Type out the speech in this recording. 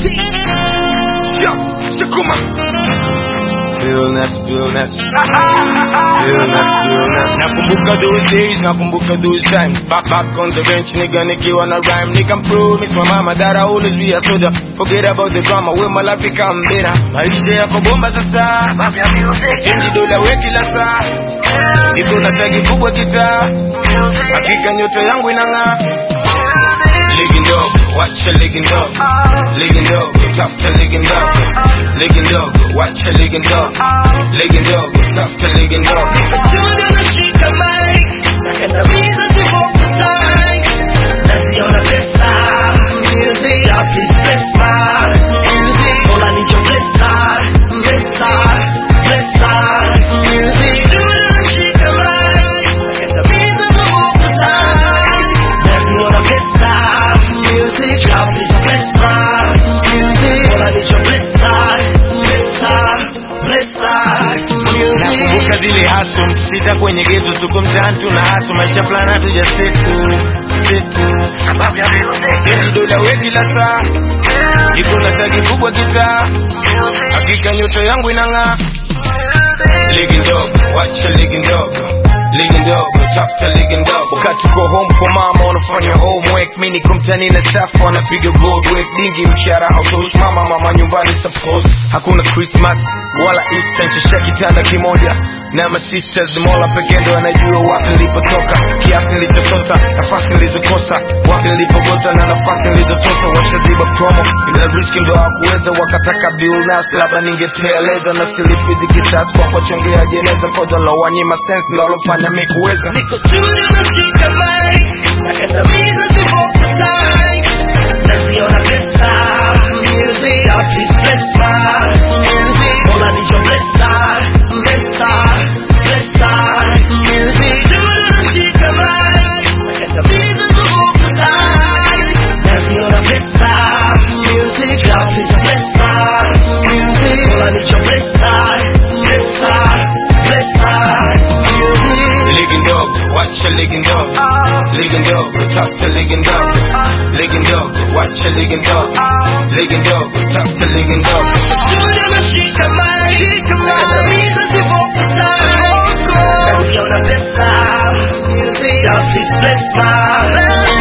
Yo, Shakuma. Realness, realness. Realness, realness. Nakumbuka those days, nakumbuka those times. Back, back on the bench, nigga, nikiwa na rhyme. Nigga, promise my mama that I always be a soldier. Forget about the drama, with my life become better. Maisha yako bomba sasa. Change dola we kila saa. Niko na tagi kubwa kitaa. Hakika nyota yangu inang'aa. Ligging dog, watch your ligging dog. Ligging dog, tough to ligging dog. Ligging dog, watch your ligging dog. Ligging dog, tough to ligging dog. Studio nashika mic, nakandamiza zivoku tight. Naziona pesa, music. Ja, please bless my music. Mola nicho blessa, blessa, blessa, music. Studio nashika mic, nakandamiza zivoku tight. Naziona pesa, music. Ja, please bless my music. Mola nicho blessa, blessa, blessa, music. Nakumbuka zile haso sita kwenye gezo, tuko mtaani tuna haso, maisha fulani hatuja setu setu. Sababu ya music. Change dola we kila saa, niko na tagi kubwa kitaa. Hakika nyota yangu inang'aa. Ligging dog, watch your ligging dog. Ligging dog, tafuta ligging dog. Wakati uko home kwa mama unafanya homework, mimi niko mtaani na safa wanapiga road work. Dingi mshahara hautoshi mama, mama nyumbani suppose. Hakuna Christmas wala Easter, nishasha kitanda kimoja na my sisters mola pekee ndo anajua wapi nilipotoka, kiasi nilichosota, nafasi nilizokosa, wapi nilipogota na nafasi nilizotosa. Washaziba promo ila riski ndo hawakuweza, wakataka bill nas, labda ningeteleza na silipidi kisasi kwa kuwachongea jeneza, kodo la wanyima sense ndo alofanya mi kuweza Niko studio nashika mic, nakandamiza zivoku tight. Naziona pesa, music. Ja, please bless my music. Mola nicho blessa, blessa, blessa, music. Studio nashika mic, nakandamiza zivoku tight. Naziona pesa, music. Ja, please bless my music. Mola nicho blessa, blessa, blessa, music. Ligging dog, watch your ligging dog. Ligging dog, tough to ligging dog. Ligging dog, watch your ligging dog. Ligging dog, tough to ligging dog. Studio nashika mic, nakandamiza zivoku tight. Naziona pesa, music. Ja, please bless my